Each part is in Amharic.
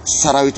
ሰራዊቱ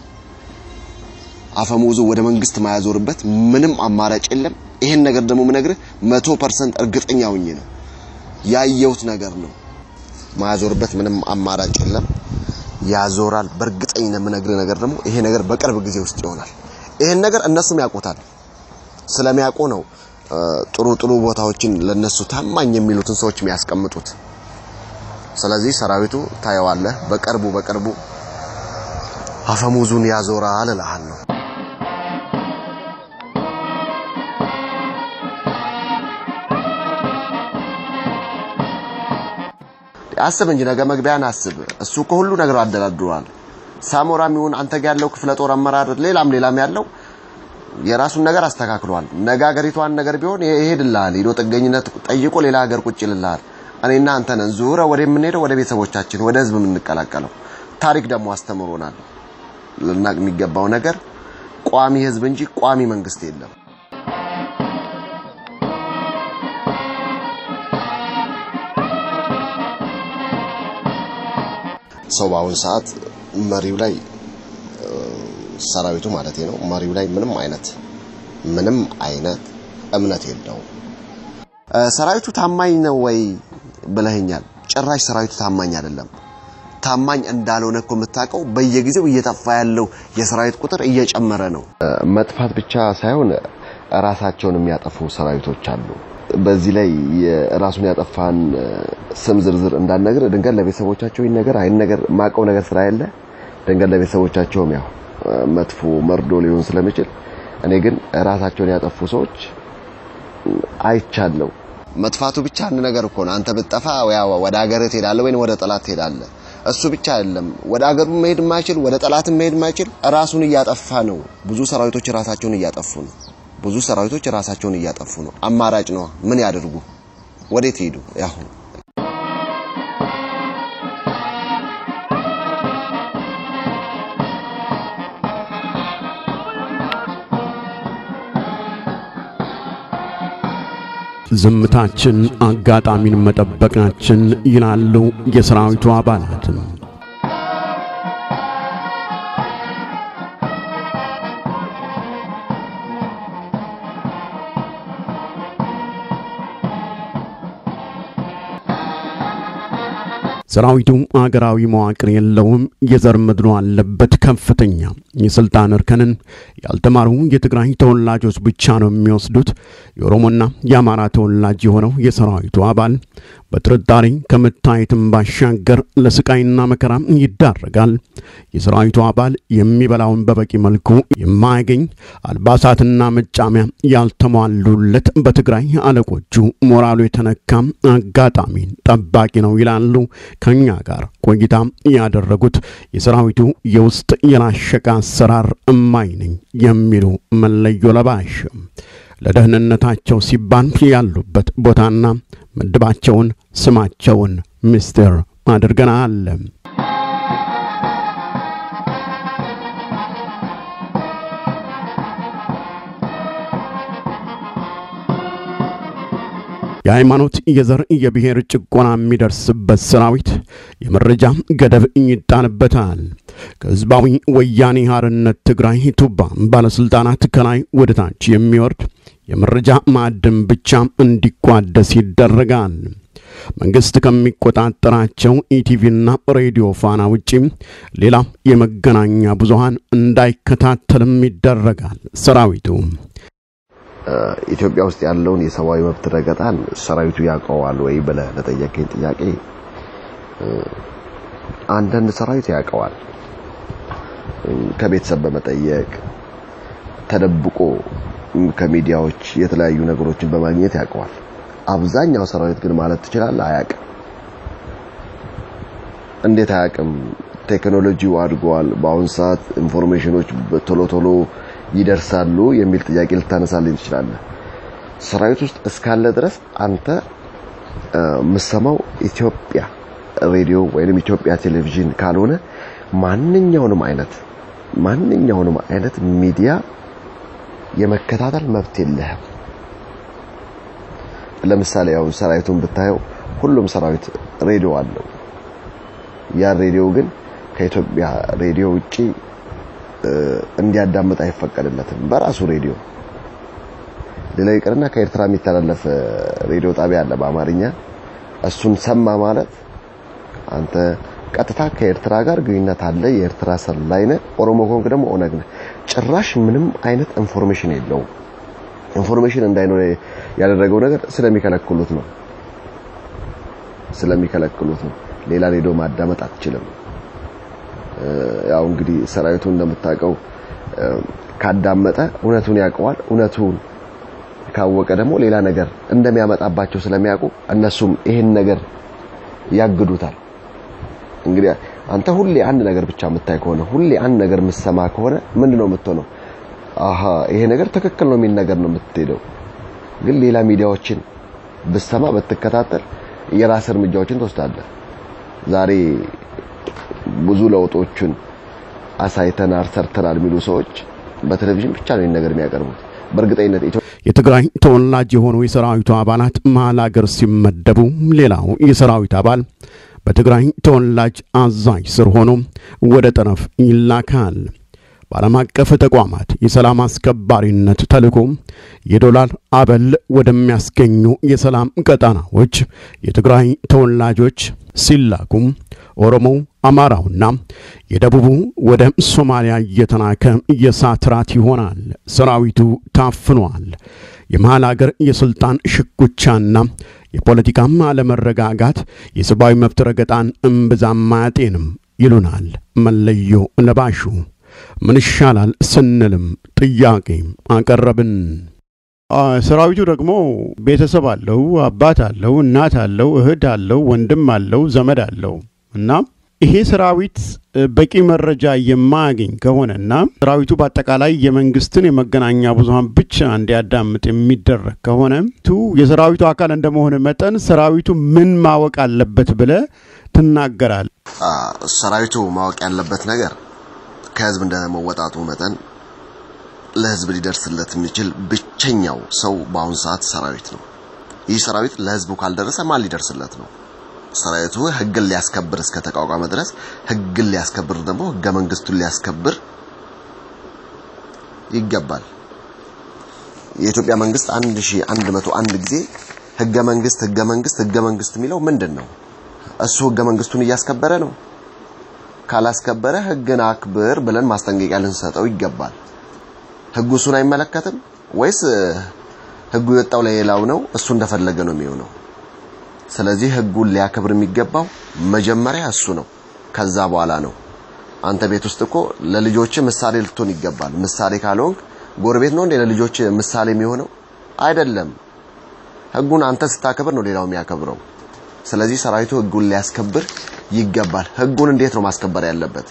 አፈሙዙ ወደ መንግስት ማያዞርበት ምንም አማራጭ የለም። ይሄን ነገር ደግሞ ምነግርህ መቶ ፐርሰንት እርግጠኛ ሆኜ ነው ያየሁት ነገር ነው። ማያዞርበት ምንም አማራጭ የለም። ያዞራል። በእርግጠኝነት የምነግርህ ነገር ደግሞ ይሄ ነገር በቅርብ ጊዜ ውስጥ ይሆናል። ይሄን ነገር እነሱም ያውቁታል። ስለሚያውቁ ነው ጥሩ ጥሩ ቦታዎችን ለነሱ ታማኝ የሚሉትን ሰዎች የሚያስቀምጡት። ስለዚህ ሰራዊቱ ታየዋለህ፣ በቅርቡ በቅርቡ አፈሙዙን ያዞራል እልሃለሁ። አስብ እንጂ ነገ መግቢያን አስብ። እሱ ከሁሉ ነገር አደላድሯል። ሳሞራም ይሁን አንተ ጋር ያለው ክፍለ ጦር አመራር ሌላም ሌላም ያለው የራሱን ነገር አስተካክሏል። ነገ ሀገሪቷን ነገር ቢሆን ይሄድልሃል። ሄዶ ጥገኝነት ጠይቆ ሌላ ሀገር ቁጭ ይልልሃል። እኔና አንተ ነን ዙረ ወደ የምንሄደው ወደ ቤተሰቦቻችን ወደ ህዝብ የምንቀላቀለው። ታሪክ ደግሞ አስተምሮናል። ልናቅ የሚገባው ነገር ቋሚ ህዝብ እንጂ ቋሚ መንግስት የለም። ሰው በአሁን ሰዓት መሪው ላይ ሰራዊቱ ማለት ነው መሪው ላይ ምንም አይነት ምንም አይነት እምነት የለውም። ሰራዊቱ ታማኝ ነው ወይ ብለህኛል። ጭራሽ ሰራዊቱ ታማኝ አይደለም። ታማኝ እንዳልሆነ እኮ የምታውቀው በየጊዜው እየጠፋ ያለው የሰራዊት ቁጥር እየጨመረ ነው። መጥፋት ብቻ ሳይሆን ራሳቸውን የሚያጠፉ ሰራዊቶች አሉ። በዚህ ላይ ራሱን ያጠፋን ስም ዝርዝር እንዳልነግር ድንገት ለቤተሰቦቻቸው ይህን ነገር አይን ነገር ማቀው ነገር ስራ ያለ ድንገት ለቤተሰቦቻቸውም ያው መጥፎ መርዶ ሊሆን ስለሚችል እኔ ግን ራሳቸውን ያጠፉ ሰዎች አይቻለው። መጥፋቱ ብቻ አንድ ነገር እኮ ነው። አንተ ብትጠፋ ወደ ሀገር ትሄዳለህ ወይም ወደ ጠላት ትሄዳለህ። እሱ ብቻ አይደለም፣ ወደ ሀገሩ መሄድ የማይችል ወደ ጠላትም መሄድ የማይችል ራሱን እያጠፋ ነው። ብዙ ሰራዊቶች ራሳቸውን እያጠፉ ነው። ብዙ ሰራዊቶች ራሳቸውን እያጠፉ ነው። አማራጭ ነው። ምን ያደርጉ? ወዴት ሄዱ? ያሁን ዝምታችን አጋጣሚን መጠበቃችን ይላሉ የሰራዊቱ አባላትም። ሰራዊቱ አገራዊ መዋቅር የለውም። የዘር ምድሎ አለበት። ከፍተኛ የስልጣን እርከንን ያልተማሩ የትግራይ ተወላጆች ብቻ ነው የሚወስዱት። የኦሮሞና የአማራ ተወላጅ የሆነው የሰራዊቱ አባል በጥርጣሬ ከመታየትም ባሻገር ለስቃይና መከራ ይዳረጋል። የሰራዊቱ አባል የሚበላውን በበቂ መልኩ የማያገኝ አልባሳትና መጫሚያ ያልተሟሉለት በትግራይ አለቆቹ ሞራሉ የተነካ አጋጣሚን ጠባቂ ነው ይላሉ። ከኛ ጋር ቆይታ ያደረጉት የሰራዊቱ የውስጥ የላሸቀ አሰራር እማኝ ነኝ የሚሉ መለዮ ለባሽ ለደህንነታቸው ሲባል ያሉበት ቦታና ምድባቸውን ስማቸውን ምስጢር አድርገናል። የሃይማኖት፣ የዘር፣ የብሔር ጭቆና የሚደርስበት ሰራዊት የመረጃ ገደብ ይጣልበታል። ከህዝባዊ ወያኔ ሓርነት ትግራይ ቱባ ባለሥልጣናት ከላይ ወደ ታች የሚወርድ የመረጃ ማዕድን ብቻ እንዲቋደስ ይደረጋል። መንግሥት ከሚቆጣጠራቸው ኢቲቪና ሬዲዮ ፋና ውጪ ሌላ የመገናኛ ብዙሃን እንዳይከታተልም ይደረጋል። ሰራዊቱ ኢትዮጵያ ውስጥ ያለውን የሰብአዊ መብት ረገጣን ሰራዊቱ ያውቀዋል ወይ ብለህ ለጠየቀኝ ጥያቄ አንዳንድ ሰራዊት ያውቀዋል። ከቤተሰብ በመጠየቅ ተደብቆ ከሚዲያዎች የተለያዩ ነገሮችን በማግኘት ያውቀዋል። አብዛኛው ሰራዊት ግን ማለት ትችላለህ አያውቅም። እንዴት አያውቅም? ቴክኖሎጂው አድጓል። በአሁን ሰዓት ኢንፎርሜሽኖች ቶሎ ቶሎ ይደርሳሉ የሚል ጥያቄ ልታነሳልኝ ትችላለህ። ሰራዊት ውስጥ እስካለ ድረስ አንተ የምሰማው ኢትዮጵያ ሬዲዮ ወይንም ኢትዮጵያ ቴሌቪዥን ካልሆነ ማንኛውንም አይነት ማንኛውንም አይነት ሚዲያ የመከታተል መብት የለህም። ለምሳሌ ያው ሰራዊቱን ብታየው ሁሉም ሰራዊት ሬዲዮ አለው። ያ ሬዲዮ ግን ከኢትዮጵያ ሬዲዮ ውጪ እንዲያዳምጥ አይፈቀድለትም። በራሱ ሬዲዮ ሌላ ይቅርና ከኤርትራ የሚተላለፍ ሬዲዮ ጣቢያ አለ በአማርኛ። እሱን ሰማ ማለት አንተ ቀጥታ ከኤርትራ ጋር ግንኙነት አለ፣ የኤርትራ ሰላይ ነህ፣ ኦሮሞ ከሆንክ ደግሞ ኦነግ ነህ። ጭራሽ ምንም አይነት ኢንፎርሜሽን የለውም። ኢንፎርሜሽን እንዳይኖር ያደረገው ነገር ስለሚከለክሉት ነው ስለሚከለክሉት ነው። ሌላ ሬዲዮ ማዳመጥ አትችልም። ያው እንግዲህ ሰራዊቱ እንደምታውቀው ካዳመጠ እውነቱን ያውቀዋል። እውነቱን ካወቀ ደግሞ ሌላ ነገር እንደሚያመጣባቸው ስለሚያውቁ እነሱም ይሄን ነገር ያግዱታል። እንግዲህ አንተ ሁሌ አንድ ነገር ብቻ የምታይ ከሆነ ሁሌ አንድ ነገር የምትሰማ ከሆነ ምንድነው የምትሆነው? አሃ ይሄ ነገር ትክክል ነው የሚል ነገር ነው የምትሄደው። ግን ሌላ ሚዲያዎችን ብትሰማ ብትከታተል የራስ እርምጃዎችን ትወስዳለህ። ዛሬ ብዙ ለውጦችን አሳይተናል፣ ሰርተናል የሚሉ ሰዎች በቴሌቪዥን ብቻ ነው ነገር የሚያቀርቡት። በእርግጠኝነት የትግራይ ተወላጅ የሆኑ የሰራዊቱ አባላት መሀል አገር ሲመደቡ ሌላው የሰራዊት አባል በትግራይ ተወላጅ አዛዥ ስር ሆኖ ወደ ጠረፍ ይላካል። በዓለም አቀፍ ተቋማት የሰላም አስከባሪነት ተልዕኮ የዶላር አበል ወደሚያስገኙ የሰላም ቀጣናዎች የትግራይ ተወላጆች ሲላኩም ኦሮሞው፣ አማራውና የደቡቡ ወደ ሶማሊያ እየተላከ የእሳት ራት ይሆናል። ሰራዊቱ ታፍኗል። የመሃል አገር የስልጣን ሽኩቻና የፖለቲካም አለመረጋጋት የሰብአዊ መብት ረገጣን እምብዛም አያጤንም ይሉናል መለዮ ለባሹ። ምን ይሻላል ስንልም ጥያቄ አቀረብን። ሰራዊቱ ደግሞ ቤተሰብ አለው፣ አባት አለው፣ እናት አለው፣ እህት አለው፣ ወንድም አለው፣ ዘመድ አለው እና ይሄ ሰራዊት በቂ መረጃ የማያገኝ ከሆነና ሰራዊቱ በአጠቃላይ የመንግስትን የመገናኛ ብዙኃን ብቻ እንዲያዳምጥ የሚደረግ ከሆነ ቱ የሰራዊቱ አካል እንደመሆነ መጠን ሰራዊቱ ምን ማወቅ አለበት ብለ ትናገራል። ሰራዊቱ ማወቅ ያለበት ነገር ከህዝብ እንደመወጣቱ መጠን ለህዝብ ሊደርስለት የሚችል ብቸኛው ሰው በአሁኑ ሰዓት ሰራዊት ነው። ይህ ሰራዊት ለህዝቡ ካልደረሰ ማን ሊደርስለት ነው? ሰራዊቱ ህግን ሊያስከብር እስከ ተቋቋመ ድረስ ህግን ሊያስከብር ደግሞ ህገ መንግስቱን ሊያስከብር ይገባል። የኢትዮጵያ መንግስት 1101 ጊዜ ህገ መንግስት ህገ መንግስት ህገ መንግስት የሚለው ምንድን ነው? እሱ ህገ መንግስቱን እያስከበረ ነው? ካላስከበረ ህግን አክብር ብለን ማስጠንቀቂያ ልንሰጠው ይገባል። ህጉ እሱን አይመለከትም ወይስ ህጉ የወጣው ለሌላው ነው? እሱ እንደፈለገ ነው የሚሆነው። ስለዚህ ህጉን ሊያከብር የሚገባው መጀመሪያ እሱ ነው። ከዛ በኋላ ነው። አንተ ቤት ውስጥ እኮ ለልጆች ምሳሌ ልትሆን ይገባል። ምሳሌ ካልሆንክ ጎረቤት ነው እንዴ ለልጆች ምሳሌ የሚሆነው? አይደለም። ህጉን አንተ ስታከብር ነው ሌላው የሚያከብረው። ስለዚህ ሰራዊቱ ህጉን ሊያስከብር ይገባል። ህጉን እንዴት ነው ማስከበር ያለበት?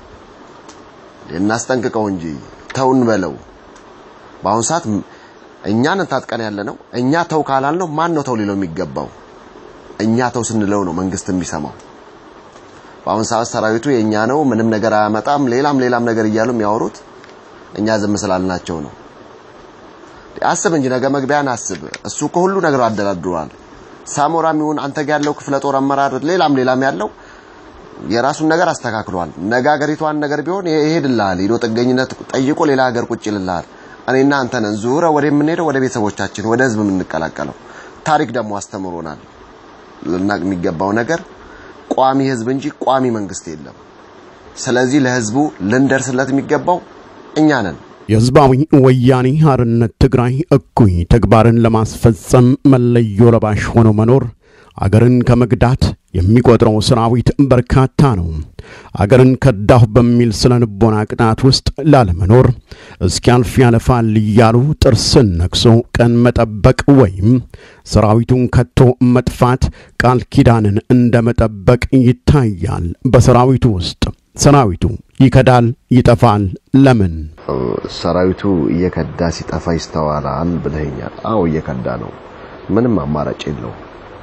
እናስጠንቅቀው እንጂ ተውን በለው። በአሁኑ ሰዓት እኛን ታጥቀን ያለ ነው። እኛ ተው ካላልነው ማን ነው ተው ሊለው የሚገባው? እኛ ተው ስንለው ነው መንግስት የሚሰማው። በአሁኑ ሰዓት ሰራዊቱ የኛ ነው፣ ምንም ነገር አያመጣም፣ ሌላም ሌላም ነገር እያሉ የሚያወሩት እኛ ዝም ስላልናቸው ነው። አስብ እንጂ ነገ መግቢያን አስብ። እሱ እኮ ሁሉ ነገር አደላድሯል። ሳሞራም ይሁን አንተ ጋር ያለው ክፍለ ጦር አመራር ሌላም ሌላም ያለው የራሱን ነገር አስተካክሏል። ነገ ሀገሪቷን ነገር ቢሆን ይሄድልሃል። ሄዶ ጥገኝነት ጠይቆ ሌላ ሀገር ቁጭ ይልልሃል። እኔና አንተ ነን ዙረ ወደ የምንሄደው ወደ ቤተሰቦቻችን ወደ ህዝብ የምንቀላቀለው። ታሪክ ደግሞ አስተምሮናል። ልናቅ የሚገባው ነገር ቋሚ ህዝብ እንጂ ቋሚ መንግስት የለም። ስለዚህ ለህዝቡ ልንደርስለት የሚገባው እኛ ነን። የህዝባዊ ወያኔ ሓርነት ትግራይ እኩይ ተግባርን ለማስፈጸም መለዮ ለባሽ ሆኖ መኖር አገርን ከመግዳት የሚቆጥረው ሰራዊት በርካታ ነው። አገርን ከዳሁ በሚል ስነ ልቦና ቅጣት ውስጥ ላለመኖር እስኪያልፍ ያለፋል እያሉ ጥርስን ነክሶ ቀን መጠበቅ ወይም ሰራዊቱን ከቶ መጥፋት ቃል ኪዳንን እንደ መጠበቅ ይታያል በሰራዊቱ ውስጥ። ሰራዊቱ ይከዳል፣ ይጠፋል። ለምን? ሰራዊቱ እየከዳ ሲጠፋ ይስተዋላል ብለኸኛል። አዎ እየከዳ ነው። ምንም አማራጭ የለው።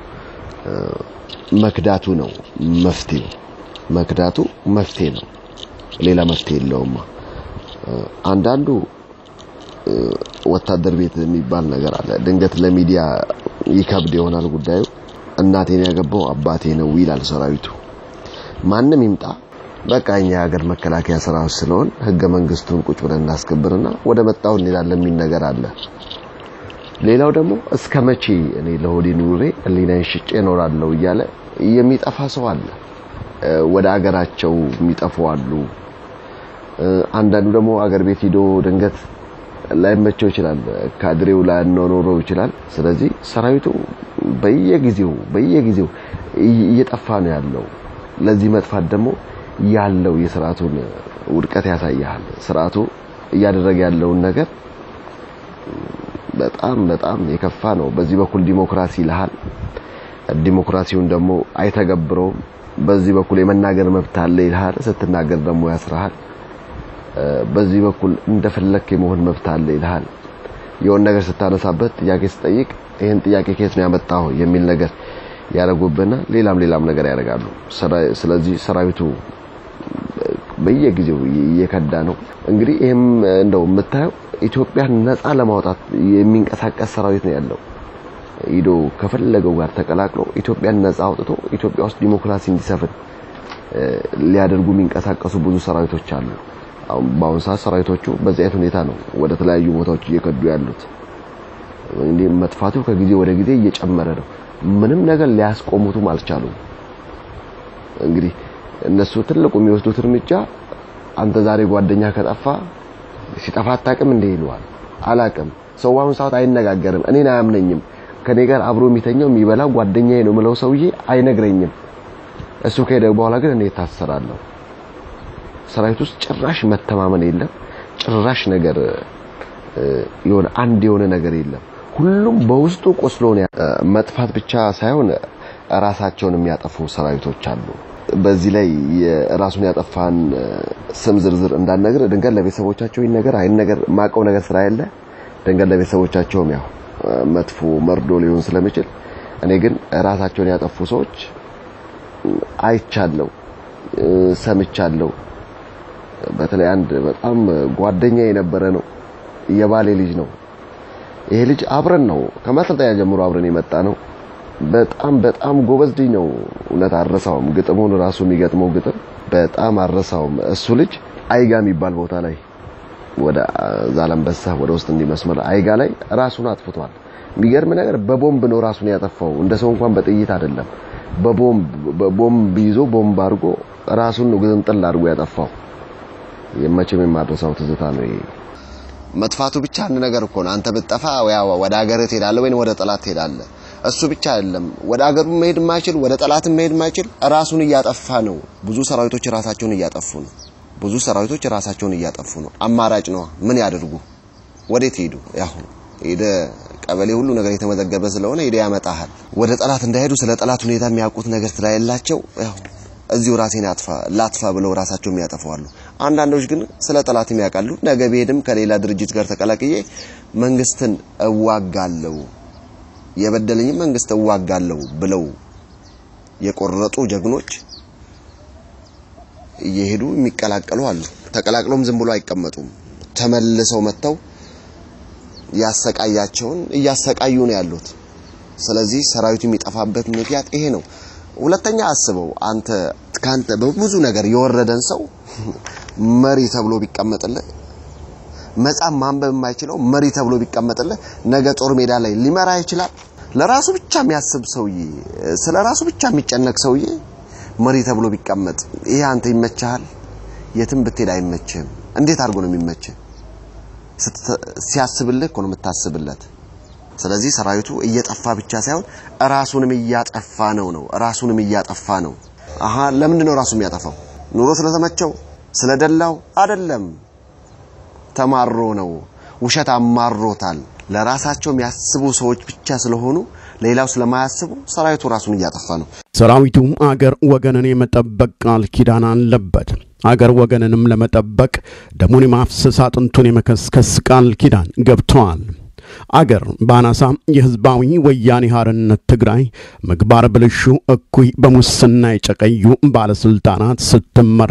መክዳቱ ነው መፍትሄው። መክዳቱ መፍትሄ ነው፣ ሌላ መፍትሄ የለውማ። አንዳንዱ ወታደር ቤት የሚባል ነገር አለ። ድንገት ለሚዲያ ይከብድ ይሆናል ጉዳዩ። እናቴን ያገባው አባቴ ነው ይላል ሰራዊቱ። ማንም ይምጣ በቃ እኛ የሀገር መከላከያ ሰራዊት ስለሆን ህገ መንግስቱን ቁጭ ብለን እናስከብርና ወደ መጣው እንሄዳለን የሚል ነገር አለ። ሌላው ደግሞ እስከ መቼ እኔ ለሆዴ ኑሬ ህሊናዬን ሽጬ እኖራለሁ እያለ የሚጠፋ ሰው አለ። ወደ አገራቸው የሚጠፉ አሉ። አንዳንዱ ደግሞ አገር ቤት ሂዶ ድንገት ላይመቸው ይችላል። ካድሬው ላያኖረው ይችላል። ስለዚህ ሰራዊቱ በየጊዜው በየጊዜው እየጠፋ ነው ያለው። ለዚህ መጥፋት ደግሞ ያለው የስርዓቱን ውድቀት ያሳያል። ስርዓቱ እያደረገ ያለውን ነገር በጣም በጣም የከፋ ነው። በዚህ በኩል ዲሞክራሲ ይልሃል፣ ዲሞክራሲውን ደግሞ አይተገብረውም። በዚህ በኩል የመናገር መብት አለ ይልሃል፣ ስትናገር ደግሞ ያስርሃል። በዚህ በኩል እንደፈለክ የመሆን መብት አለ ይልሃል። የሆነ ነገር ስታነሳበት ጥያቄ ስጠይቅ ይህን ጥያቄ ከየት ነው ያመጣው የሚል ነገር ያደርጉብና ሌላም ሌላም ነገር ያደርጋሉ። ስለዚህ ሰራዊቱ በየጊዜው እየከዳ ነው። እንግዲህ ይህም እንደው የምታየው ኢትዮጵያን ነፃ ለማውጣት የሚንቀሳቀስ ሰራዊት ነው ያለው። ሂዶ ከፈለገው ጋር ተቀላቅሎ ኢትዮጵያን ነፃ አውጥቶ ኢትዮጵያ ውስጥ ዲሞክራሲ እንዲሰፍን ሊያደርጉ የሚንቀሳቀሱ ብዙ ሰራዊቶች አሉ። አሁን በአሁኑ ሰዓት ሰራዊቶቹ በዚህ አይነት ሁኔታ ነው ወደ ተለያዩ ቦታዎች እየከዱ ያሉት። እንግዲህ መጥፋቱ ከጊዜ ወደ ጊዜ እየጨመረ ነው። ምንም ነገር ሊያስቆሙትም አልቻሉም። እንግዲህ እነሱ ትልቁ የሚወስዱት እርምጃ አንተ ዛሬ ጓደኛ ከጠፋ ሲጠፋ አታውቅም እንዴ ይለዋል። አላውቅም። ሰው አሁን ሰዓት አይነጋገርም። እኔን አያምነኝም። ከኔ ጋር አብሮ የሚተኛው የሚበላው ጓደኛዬ ነው ምለው ሰውዬ አይነግረኝም። እሱ ከሄደ በኋላ ግን እኔ ታሰራለሁ። ሰራዊት ውስጥ ጭራሽ መተማመን የለም። ጭራሽ ነገር የሆነ አንድ የሆነ ነገር የለም። ሁሉም በውስጡ ቆስሎ ነው። መጥፋት ብቻ ሳይሆን ራሳቸውን የሚያጠፉ ሰራዊቶች አሉ። በዚህ ላይ የራሱን ያጠፋን ስም ዝርዝር እንዳልነግር ድንገት ለቤተሰቦቻቸው ይህን ነገር አይን ነገር ማቀው ነገር ስራ ያለ ድንገት ለቤተሰቦቻቸውም ያው መጥፎ መርዶ ሊሆን ስለሚችል እኔ ግን ራሳቸውን ያጠፉ ሰዎች አይቻለሁ፣ ሰምቻለሁ። በተለይ አንድ በጣም ጓደኛ የነበረ ነው፣ የባሌ ልጅ ነው። ይሄ ልጅ አብረን ነው ከማሰልጠኛ ጀምሮ አብረን የመጣ ነው። በጣም በጣም ጎበዝ ልጅ ነው። እውነት አረሳውም። ግጥሙን ራሱ የሚገጥመው ግጥም በጣም አረሳውም። እሱ ልጅ አይጋ የሚባል ቦታ ላይ ወደ ዛላምበሳ ወደ ውስጥ እንዲመስመር አይጋ ላይ ራሱን አጥፍቷል። የሚገርም ነገር በቦምብ ነው ራሱን ያጠፋው። እንደ ሰው እንኳን በጥይት አይደለም። በቦምብ በቦምብ ይዞ ቦምብ አድርጎ ራሱን ነው ግጥምጥል አድርጎ ያጠፋው። የመቼም የማድረሳው ትዝታ ነው ይሄ። መጥፋቱ ብቻ አንድ ነገር እኮ ነው። አንተ ብትጠፋ ወደ ሀገር ትሄዳለህ ወይም ወደ ጠላት ትሄዳለህ። እሱ ብቻ አይደለም፣ ወደ ሀገሩ መሄድ የማይችል ወደ ጠላትም መሄድ የማይችል ራሱን እያጠፋ ነው። ብዙ ሰራዊቶች ራሳቸውን እያጠፉ ነው። ብዙ ሰራዊቶች ራሳቸውን እያጠፉ ነው። አማራጭ ነው። ምን ያደርጉ? ወዴት ሄዱ? ያው ሄደ ቀበሌ ሁሉ ነገር የተመዘገበ ስለሆነ ሄደ ያመጣሃል። ወደ ጠላት እንዳይሄዱ ስለ ጠላት ሁኔታ የሚያውቁት ነገር ስለሌላቸው ያው እዚሁ ራሴን አጥፋ ላጥፋ ብለው ራሳቸው የሚያጠፋዋሉ። አንዳንዶች ግን ስለ ጠላትም ያውቃሉ። ነገ ብሄድም ከሌላ ድርጅት ጋር ተቀላቅዬ መንግስትን እዋጋለሁ የበደለኝ መንግስት እዋጋለሁ ብለው የቆረጡ ጀግኖች እየሄዱ የሚቀላቀሉ አሉ። ተቀላቅሎም ዝም ብሎ አይቀመጡም። ተመልሰው መጥተው ያሰቃያቸውን እያሰቃዩ ነው ያሉት። ስለዚህ ሰራዊቱ የሚጠፋበት ምክንያት ይሄ ነው። ሁለተኛ አስበው አንተ ካንተ በብዙ ነገር የወረደን ሰው መሪ ተብሎ ቢቀመጥልህ መጻፍ ማንበብ የማይችለው መሪ ተብሎ ቢቀመጥልህ ነገ ጦር ሜዳ ላይ ሊመራ ይችላል። ለራሱ ብቻ የሚያስብ ሰውዬ፣ ስለ ራሱ ብቻ የሚጨነቅ ሰውዬ መሪ ተብሎ ቢቀመጥ ይሄ አንተ ይመችሃል? የትም ብትሄድ አይመችህም። እንዴት አድርጎ ነው የሚመችህ? ሲያስብልህ እኮ ነው የምታስብለት። ስለዚህ ሰራዊቱ እየጠፋ ብቻ ሳይሆን ራሱንም እያጠፋ ነው ነው ራሱንም እያጠፋ ነው። አሃ ለምንድን ነው ራሱ የሚያጠፋው? ኑሮ ስለተመቸው ስለደላው አይደለም። ተማሮ ነው። ውሸት አማሮታል። ለራሳቸው የሚያስቡ ሰዎች ብቻ ስለሆኑ ሌላው ስለማያስቡ ሰራዊቱ ራሱን እያጠፋ ነው። ሰራዊቱ አገር ወገንን የመጠበቅ ቃል ኪዳን አለበት። አገር ወገንንም ለመጠበቅ ደሙን የማፍሰስ አጥንቱን የመከስከስ ቃል ኪዳን ገብተዋል። አገር በአናሳ የህዝባዊ ወያኔ ሓርነት ትግራይ ምግባር ብልሹ እኩይ በሙስና የጨቀዩ ባለስልጣናት ስትመራ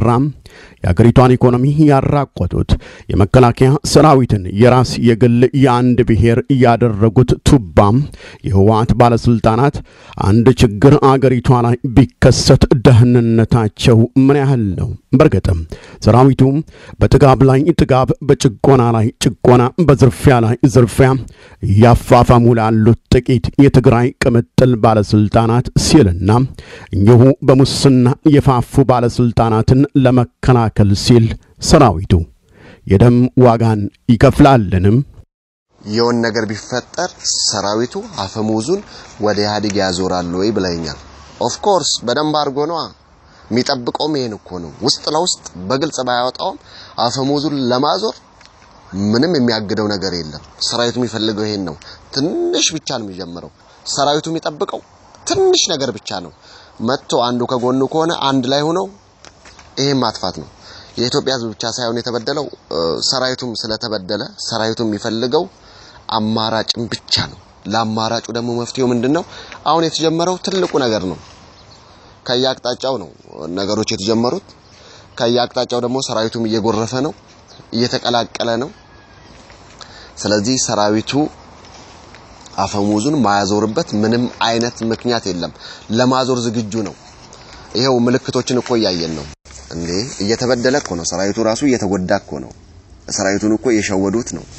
የአገሪቷን ኢኮኖሚ ያራቆቱት የመከላከያ ሰራዊትን የራስ የግል የአንድ ብሔር ያደረጉት ቱባም የህወሓት ባለስልጣናት አንድ ችግር አገሪቷ ላይ ቢከሰት ደህንነታቸው ምን ያህል ነው? በርግጥም ሰራዊቱ በጥጋብ ላይ ጥጋብ፣ በጭቆና ላይ ጭቆና፣ በዝርፊያ ላይ ዝርፊያ እያፋፋሙ ላሉት ጥቂት የትግራይ ቅምጥል ባለስልጣናት ሲልና እኚሁ በሙስና የፋፉ ባለስልጣናትን ለመከላከል ሲል ሰራዊቱ የደም ዋጋን ይከፍላልንም? የሆን ነገር ቢፈጠር ሰራዊቱ አፈሙዙን ወደ ኢህአዴግ ያዞራል ወይ ብለኛል። ኦፍ ኮርስ በደንብ አድርጎ ነዋ የሚጠብቀውም ይሄን እኮ ነው። ውስጥ ለውስጥ በግልጽ ባያወጣውም አፈሙዙን ለማዞር ምንም የሚያግደው ነገር የለም። ሰራዊቱ የሚፈልገው ይሄን ነው። ትንሽ ብቻ ነው የሚጀምረው። ሰራዊቱ የሚጠብቀው ትንሽ ነገር ብቻ ነው። መጥቶ አንዱ ከጎኑ ከሆነ አንድ ላይ ሆነው ይሄን ማጥፋት ነው። የኢትዮጵያ ሕዝብ ብቻ ሳይሆን የተበደለው ሰራዊቱም ስለተበደለ ሰራዊቱ የሚፈልገው አማራጭም ብቻ ነው። ለአማራጩ ደግሞ መፍትሄው ምንድነው? አሁን የተጀመረው ትልቁ ነገር ነው። ከየአቅጣጫው ነው ነገሮች የተጀመሩት። ከየአቅጣጫው ደግሞ ሰራዊቱም እየጎረፈ ነው፣ እየተቀላቀለ ነው። ስለዚህ ሰራዊቱ አፈሙዙን ማያዞርበት ምንም አይነት ምክንያት የለም። ለማዞር ዝግጁ ነው። ይሄው ምልክቶችን እኮ እያየን ነው እንዴ! እየተበደለ እኮ ነው ሰራዊቱ ራሱ እየተጎዳ እኮ ነው። ሰራዊቱን እኮ እየሸወዱት ነው።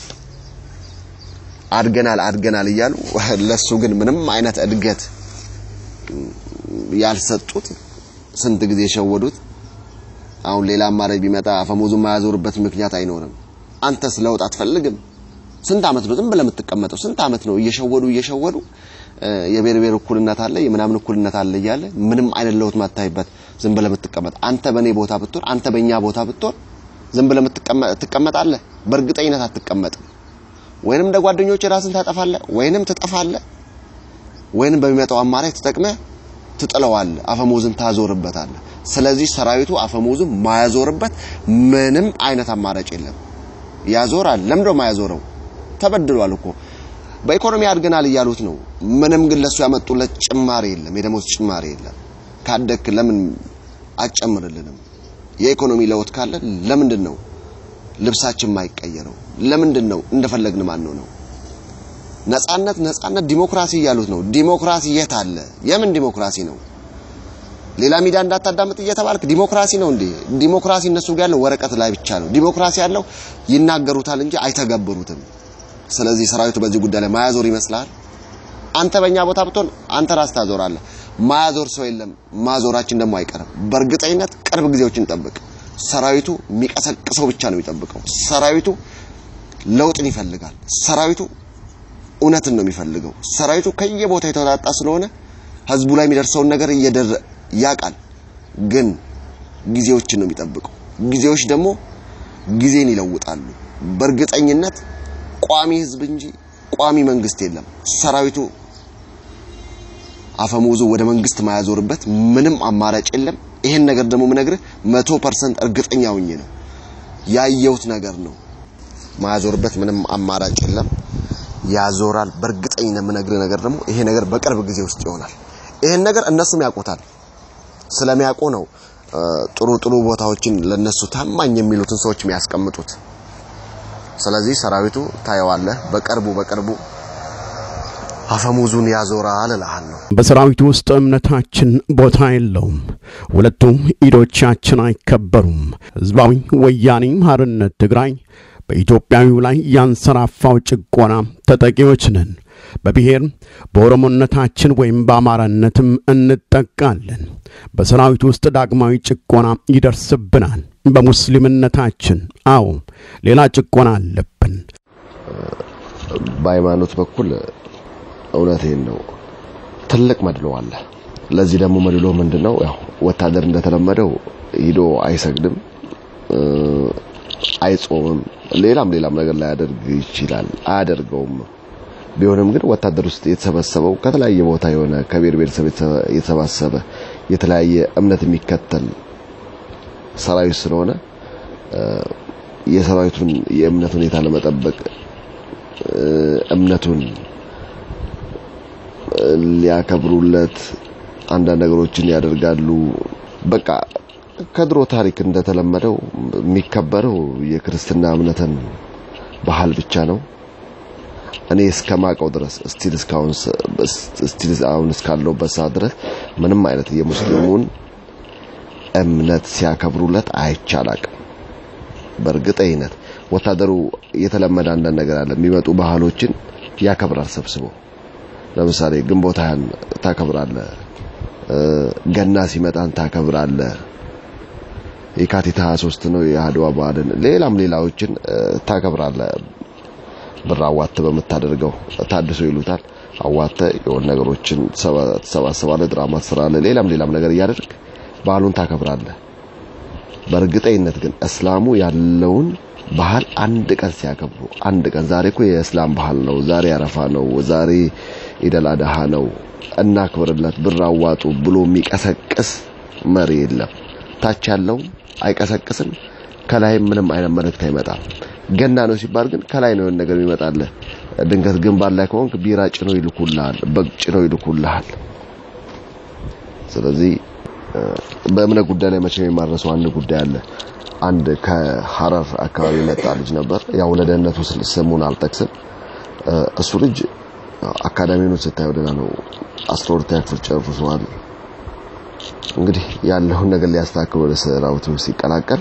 አድገናል አድገናል እያሉ ለሱ ግን ምንም አይነት እድገት ያልሰጡት ስንት ጊዜ የሸወዱት። አሁን ሌላ አማራጭ ቢመጣ አፈሙዙን ማያዞርበት ምክንያት አይኖርም። አንተስ ለውጥ አትፈልግም? ስንት አመት ነው ዝም ብለህ የምትቀመጠው? ስንት አመት ነው እየሸወዱ እየሸወዱ የብሔር ብሔር እኩልነት አለ የምናምን እኩልነት አለ እያለ ምንም አይነት ለውጥ ማታይበት ዝም ብለህ የምትቀመጥ አንተ በእኔ ቦታ ብትሆን አንተ በእኛ ቦታ ብትሆን ዝም ብለህ ትቀመጣለህ? በእርግጠኝነት አትቀመጥም። ወይንም እንደ ጓደኞች ራስን ታጠፋለህ፣ ወይንም ትጠፋለህ፣ ወይንም በሚመጣው አማራጭ ተጠቅመህ ትጥለዋለህ፣ አፈሙዝን ታዞርበታለህ። ስለዚህ ሰራዊቱ አፈሙዝን ማያዞርበት ምንም አይነት አማራጭ የለም። ያዞራል። ለምንድነው ማያዞረው? ተበድሏል እኮ በኢኮኖሚ አድገናል እያሉት ነው። ምንም ግን ለሱ ያመጡለት ጭማሪ የለም፣ የደሞዝ ጭማሪ የለም። ካደክ ለምን አጨምርልንም? የኢኮኖሚ ለውጥ ካለ ለምንድን ነው ልብሳችን ማይቀየረው? ለምንድን ነው እንደፈለግን ማን ነው? ነጻነት ነጻነት ዲሞክራሲ እያሉት ነው። ዲሞክራሲ የት አለ? የምን ዲሞክራሲ ነው? ሌላ ሚዲያ እንዳታዳምጥ እየተባልክ ዲሞክራሲ ነው እንዴ? ዲሞክራሲ እነሱ ጋር ያለው ወረቀት ላይ ብቻ ነው። ዲሞክራሲ ያለው ይናገሩታል እንጂ አይተገብሩትም። ስለዚህ ሰራዊቱ በዚህ ጉዳይ ላይ ማያዞር ይመስላል። አንተ በእኛ ቦታ ብትሆን አንተ ራስ ታዞራለህ። ማያዞር ሰው የለም። ማዞራችን ደግሞ አይቀርም። በእርግጠኝነት ቅርብ ጊዜዎችን ጠብቅ። ሰራዊቱ የሚቀሰቅሰው ብቻ ነው የሚጠብቀው። ሰራዊቱ ለውጥን ይፈልጋል። ሰራዊቱ እውነትን ነው የሚፈልገው። ሰራዊቱ ከየቦታ የተወጣጣ ስለሆነ ህዝቡ ላይ የሚደርሰውን ነገር እየደረ ያውቃል። ግን ጊዜዎችን ነው የሚጠብቀው። ጊዜዎች ደግሞ ጊዜን ይለውጣሉ። በእርግጠኝነት ቋሚ ህዝብ እንጂ ቋሚ መንግስት የለም። ሰራዊቱ አፈሙዙ ወደ መንግስት ማያዞርበት ምንም አማራጭ የለም። ይሄን ነገር ደግሞ ምነግርህ መቶ ፐርሰንት እርግጠኛ ሆኜ ነው ያየሁት ነገር ነው። ማያዞርበት ምንም አማራጭ የለም። ያዞራል። በእርግጠኝነት የምነግርህ ነገር ደግሞ ይሄ ነገር በቅርብ ጊዜ ውስጥ ይሆናል። ይሄን ነገር እነሱም ያውቁታል። ስለሚያውቁ ነው ጥሩ ጥሩ ቦታዎችን ለነሱ ታማኝ የሚሉትን ሰዎች የሚያስቀምጡት። ስለዚህ ሰራዊቱ ታየዋለህ፣ በቅርቡ በቅርቡ አፈሙዙን ያዞራል እልሃለሁ። በሰራዊቱ ውስጥ እምነታችን ቦታ የለውም። ሁለቱም ኢዶቻችን አይከበሩም። ህዝባዊ ወያኔ ሓርነት ትግራይ በኢትዮጵያዊው ላይ ያንሰራፋው ጭቆና ተጠቂዎች ነን። በብሔር በኦሮሞነታችን ወይም በአማራነትም እንጠቃለን። በሰራዊት ውስጥ ዳግማዊ ጭቆና ይደርስብናል። በሙስሊምነታችን፣ አዎ ሌላ ጭቆና አለብን። በሃይማኖት በኩል እውነቴን ነው ትልቅ መድሎ አለ። ለዚህ ደግሞ መድሎ ምንድነው? ያው ወታደር እንደተለመደው ሂዶ አይሰግድም፣ አይጾምም፣ ሌላም ሌላም ነገር ላያደርግ ይችላል። አያደርገውም። ቢሆንም ግን ወታደር ውስጥ የተሰበሰበው ከተለያየ ቦታ የሆነ ከብሔር ብሔረሰብ የተሰባሰበ የተለያየ እምነት የሚከተል ሰራዊት ስለሆነ የሰራዊቱን የእምነት ሁኔታ ለመጠበቅ እምነቱን ሊያከብሩለት አንዳንድ ነገሮችን ያደርጋሉ። በቃ ከድሮ ታሪክ እንደተለመደው የሚከበረው የክርስትና እምነትን ባህል ብቻ ነው። እኔ እስከማውቀው ድረስ ስቲል እስካሁን ስቲል አሁን እስካለሁበት ሰዓት ድረስ ምንም አይነት የሙስሊሙን እምነት ሲያከብሩለት አይቻላቅም። በእርግጠኝነት ወታደሩ የተለመደ አንዳንድ ነገር አለ። የሚመጡ ባህሎችን ያከብራል ሰብስቦ። ለምሳሌ ግንቦት ሃያን ታከብራለህ፣ ገና ሲመጣን ታከብራለህ፣ የካቲት 23 ነው የአድዋ በዓልን፣ ሌላም ሌላዎችን ታከብራለህ። ብር አዋተ በምታደርገው ታድሶ ይሉታል። አዋተ የሆነ ነገሮችን ትሰባስባለህ፣ ድራማ ትሰራለህ፣ ሌላም ሌላም ነገር እያደረግ ባህሉን ታከብራለህ። በእርግጠኝነት ግን እስላሙ ያለውን ባህል አንድ ቀን ሲያከብሩ አንድ ቀን ዛሬ እኮ የእስላም ባህል ነው፣ ዛሬ አረፋ ነው፣ ዛሬ ኢደል አድሃ ነው፣ እናክብርለት፣ ብር አዋጡ ብሎ የሚቀሰቅስ መሪ የለም። ታች ያለው አይቀሰቅስም፣ ከላይም ምንም አይነት መልእክት አይመጣም። ገና ነው ሲባል ግን ከላይ ነው ነገር ይመጣልህ። ድንገት ግንባር ላይ ከሆንክ ቢራ ጭኖ ይልኩልሃል፣ በግ ጭኖ ይልኩልሃል። ስለዚህ በእምነት ጉዳይ ላይ መቼም የማረሰው አንድ ጉዳይ አለ። አንድ ከሐረር አካባቢ የመጣ ልጅ ነበር። ያው ለደህንነቱ ስሙን አልጠቅስም። እሱ ልጅ አካዳሚውን ስታየው ደህና ነው። አስራ ሁለተኛ ክፍል ጨርሷል። እንግዲህ ያለውን ነገር ሊያስተካክል ወደ ሰራዊቱ ሲቀላቀል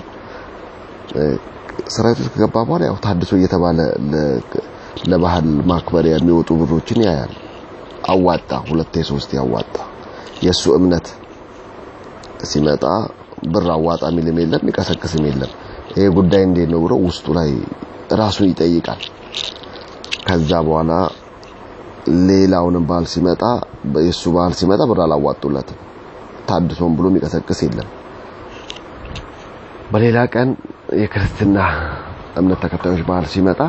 ሰራዊቱ ከገባ በኋላ ያው ታድሶ እየተባለ ለባህል ማክበሪያ የሚወጡ ብሮችን ያያል። አዋጣ፣ ሁለቴ ሶስቴ አዋጣ። የእሱ እምነት ሲመጣ ብር አዋጣ የሚልም የለም የሚቀሰቅስም የለም። ይሄ ጉዳይ እንዴት ነው ብሎ ውስጡ ላይ ራሱን ይጠይቃል። ከዛ በኋላ ሌላውንም ባህል ሲመጣ የሱ ባህል ሲመጣ ብር አላዋጡለትም። ታድሶም ብሎ የሚቀሰቅስ የለም። በሌላ ቀን የክርስትና እምነት ተከታዮች ባህል ሲመጣ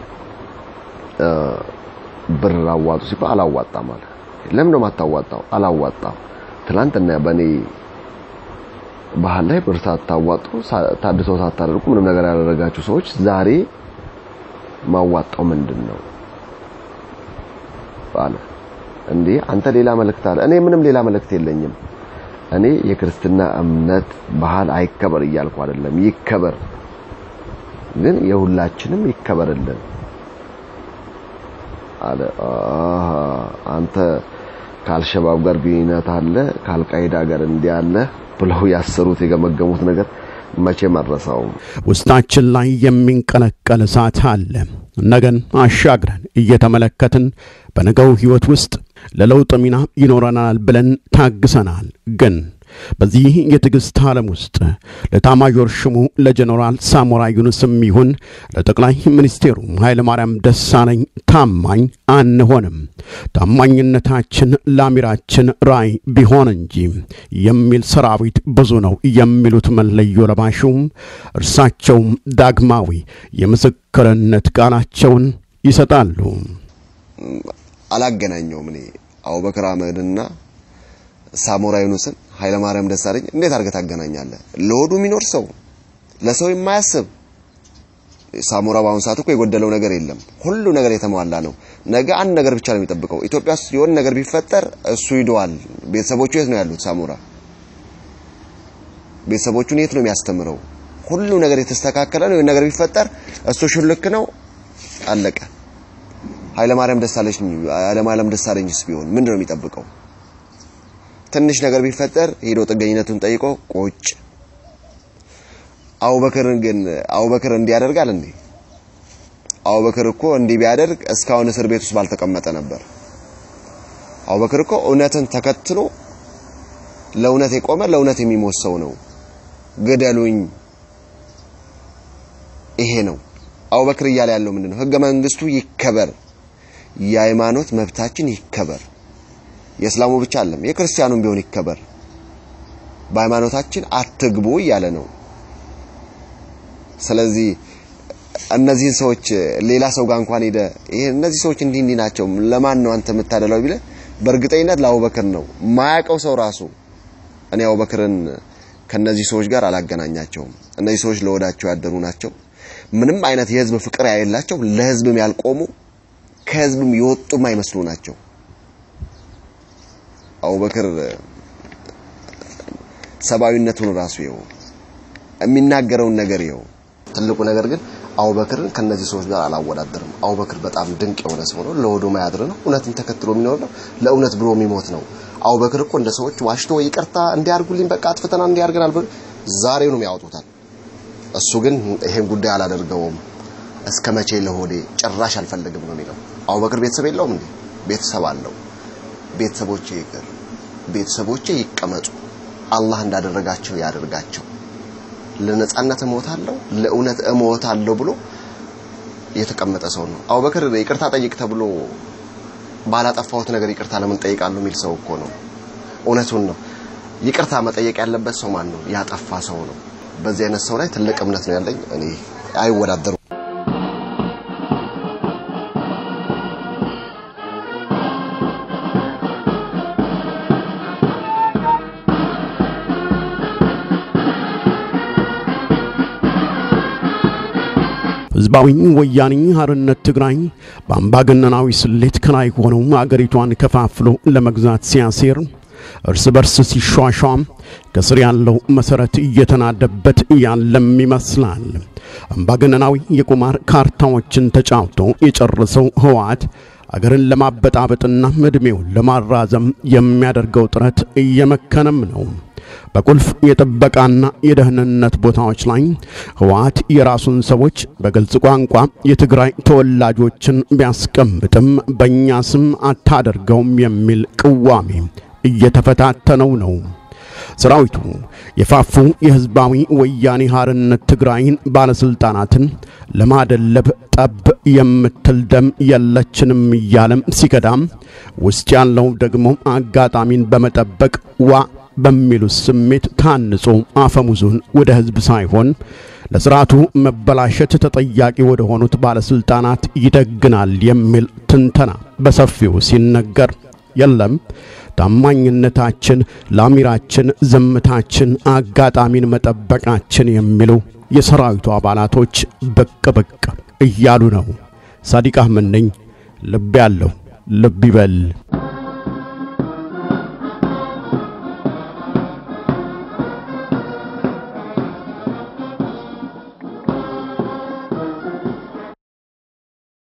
ብር አዋጡ ሲባል አላዋጣም አለ። ለምን ነው የማታዋጣው? አላዋጣም። ትናንትና በእኔ ባህል ላይ ብር ሳታዋጡ ታድሶ ሳታደርጉ ምንም ነገር ያደረጋችሁ ሰዎች ዛሬ ማዋጣው ምንድን ነው አለ። እንዴ አንተ ሌላ መልእክት አለ። እኔ ምንም ሌላ መልእክት የለኝም። እኔ የክርስትና እምነት ባህል አይከበር እያልኩ አይደለም፣ ይከበር፣ ግን የሁላችንም ይከበርልን አለ። አሃ አንተ ከአልሸባብ ጋር ግንኙነት አለ፣ ከአልቃይዳ ጋር እንዲህ አለ ብለው ያሰሩት የገመገሙት ነገር መቼም አልረሳውም። ውስጣችን ላይ የሚንቀለቀል እሳት አለ። ነገን አሻግረን እየተመለከትን በነገው ሕይወት ውስጥ ለለውጥ ሚና ይኖረናል ብለን ታግሰናል። ግን በዚህ የትዕግሥት ዓለም ውስጥ ለታማዦር ሹሙ ለጀኔራል ሳሞራ ዩኑስም ይሁን ለጠቅላይ ሚኒስቴሩ ኃይለማርያም ደሳለኝ ታማኝ አንሆንም። ታማኝነታችን ለአሚራችን ራዕይ ቢሆን እንጂ የሚል ሰራዊት ብዙ ነው የሚሉት መለዮ ለባሹም እርሳቸውም ዳግማዊ የምስክርነት ቃላቸውን ይሰጣሉ። አላገናኘውም። እኔ አቡበክር አህመድና ሳሞራ ዩኑስን ኃይለማርያም ደሳለኝ እንዴት አድርገህ ታገናኛለህ? ለሆዱ የሚኖር ሰው ለሰው የማያስብ ሳሞራ በአሁኑ ሰዓት እኮ የጎደለው ነገር የለም። ሁሉ ነገር የተሟላ ነው። ነገ አንድ ነገር ብቻ ነው የሚጠብቀው። ኢትዮጵያ ውስጥ የሆነ ነገር ቢፈጠር እሱ ሂደዋል። ቤተሰቦቹ የት ነው ያሉት? ሳሞራ ቤተሰቦቹን የት ነው የሚያስተምረው? ሁሉ ነገር የተስተካከለ ነው። የሆነ ነገር ቢፈጠር እሱ ሽልክ ነው፣ አለቀ። ኃይለማርያም ደሳለኝ ኃይለማርያም ደሳለኝስ ቢሆን ምንድን ነው የሚጠብቀው? ትንሽ ነገር ቢፈጠር ሄዶ ጥገኝነቱን ጠይቆ ቁጭ። አቡበክርን ግን አቡበክር እንዲያደርጋል እንዴ? አቡበክር እኮ እንዲህ ቢያደርግ እስካሁን እስር ቤት ውስጥ ባልተቀመጠ ነበር። አቡበክር እኮ እውነትን ተከትሎ ለእውነት የቆመ ለእውነት የሚሞት ሰው ነው። ግደሉኝ፣ ይሄ ነው አቡበክር እያለ ያለው ምንድነው? ህገ መንግስቱ ይከበር፣ የሃይማኖት መብታችን ይከበር። የእስላሙ ብቻ አይደለም የክርስቲያኑም ቢሆን ይከበር። በሃይማኖታችን አትግቡ እያለ ነው። ስለዚህ እነዚህን ሰዎች ሌላ ሰው ጋር እንኳን ሄደ ይሄ እነዚህ ሰዎች እንዲህ እንዲህ ናቸው ለማን ነው አንተ የምታደላው ቢለ በእርግጠኝነት ለአቡበክር ነው ማያውቀው ሰው ራሱ እኔ አቡበክርን ከነዚህ ሰዎች ጋር አላገናኛቸውም። እነዚህ ሰዎች ለወዳቸው ያደሩ ናቸው። ምንም አይነት የህዝብ ፍቅር ያሌላቸው፣ ለህዝብም ያልቆሙ፣ ከህዝብም የወጡም አይመስሉ ናቸው። አቡበክር ሰብአዊነቱን ራሱ ይኸው የሚናገረውን ነገር ይኸው። ትልቁ ነገር ግን አቡበክርን ከነዚህ ሰዎች ጋር አላወዳደርም። አቡበክር በጣም ድንቅ የሆነ ሰው ነው። ለሆዱ ማያድር ነው። እውነትን ተከትሎ የሚኖር ነው። ለእውነት ብሎ የሚሞት ነው። አቡበክር እኮ እንደ ሰዎች ዋሽቶ ይቅርታ እንዲያርጉልኝ በቃ አጥፍተና እንዲያርገናል ብሎ ዛሬውንም ያወጡታል። እሱ ግን ይሄን ጉዳይ አላደርገውም እስከ መቼ ለሆዴ ጭራሽ አልፈልግም ነው የሚለው። አቡበክር ቤተሰብ የለውም እንዴ? ቤተሰብ አለው። ቤተሰቦቼ ይቅር፣ ቤተሰቦቼ ይቀመጡ፣ አላህ እንዳደረጋቸው ያደርጋቸው፣ ለነጻነት እሞታለሁ፣ ለእውነት እሞታለሁ ብሎ የተቀመጠ ሰው ነው። አቡበክር ይቅርታ ጠይቅ ተብሎ ባላጠፋሁት ነገር ይቅርታ ለምን ጠይቃለሁ የሚል ሰው እኮ ነው። እውነቱን ነው። ይቅርታ መጠየቅ ያለበት ሰው ማን ነው? ያጠፋ ሰው ነው። በዚህ አይነት ሰው ላይ ትልቅ እምነት ነው ያለኝ። እኔ አይወዳደሩም። ህዝባዊ ወያኔ ሓርነት ትግራይ በአምባገነናዊ ስሌት ከላይ ሆነው አገሪቷን ከፋፍሎ ለመግዛት ሲያሴር እርስ በርስ ሲሿሿም ከስር ያለው መሰረት እየተናደበት ያለም ይመስላል። አምባገነናዊ የቁማር ካርታዎችን ተጫውቶ የጨረሰው ህወሓት አገርን ለማበጣበጥና ዕድሜውን ለማራዘም የሚያደርገው ጥረት እየመከነም ነው። በቁልፍ የጥበቃና የደህንነት ቦታዎች ላይ ህወሓት የራሱን ሰዎች በግልጽ ቋንቋ የትግራይ ተወላጆችን ቢያስቀምጥም በእኛ ስም አታደርገውም የሚል ቅዋሜ እየተፈታተነው ነው። ሰራዊቱ የፋፉ የህዝባዊ ወያኔ ሓርነት ትግራይን ባለስልጣናትን ለማደለብ ጠብ የምትል ደም የለችንም እያለም ሲከዳም፣ ውስጥ ያለው ደግሞ አጋጣሚን በመጠበቅ ዋ በሚሉት ስሜት ታንጾ አፈሙዙን ወደ ህዝብ ሳይሆን ለስርዓቱ መበላሸት ተጠያቂ ወደ ሆኑት ባለስልጣናት ይደግናል የሚል ትንተና በሰፊው ሲነገር የለም ታማኝነታችን ለአሚራችን፣ ዝምታችን፣ አጋጣሚን መጠበቃችን የሚሉ የሰራዊቱ አባላቶች ብቅ ብቅ እያሉ ነው። ሳዲቅ አህመድ ነኝ። ልብ ያለው ልብ ይበል።